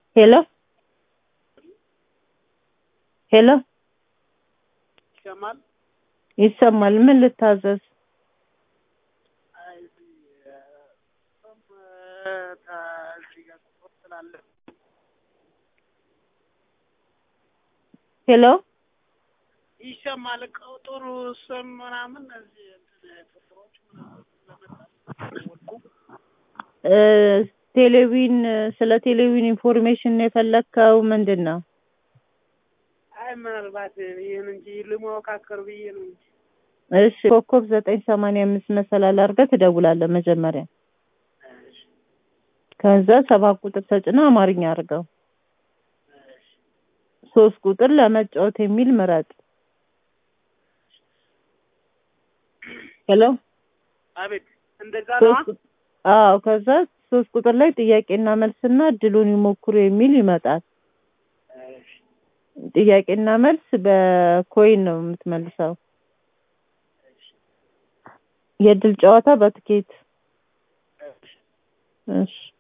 ሄሎ ሄሎ ይሰማል? ይሰማል። ምን ልታዘዝ? አይ እም እዚህ ጋር ቁጥር ስላለ ሄሎ ይሰማል። ቁጥሩ ስም ምናምን እዚህ እንትን ቁጥሮች ምናምን ስለመጣ ወልኩ እ ቴሌቪዥን ስለ ቴሌቪዥን ኢንፎርሜሽን ነው የፈለግከው? ምንድን ነው? አይ ምናልባት ይህን እንጂ ልሞካከር ብዬ ነው እንጂ እሺ ኮከብ ዘጠኝ ሰማንያ አምስት መሰላል አድርገህ ትደውላለህ መጀመሪያ። እሺ ከዛ ሰባት ቁጥር ተጭነህ አማርኛ አድርገው። እሺ ሶስት ቁጥር ለመጫወት የሚል ምረጥ። ሄሎ አቤት እንደዛ ነዋ። ሶስት ቁ- አዎ ከዛ ሶስት ቁጥር ላይ ጥያቄና መልስና እድሉን ይሞክሩ የሚል ይመጣል። እሺ ጥያቄና መልስ በኮይን ነው የምትመልሰው። እሺ የእድል ጨዋታ በትኬት እሺ እሺ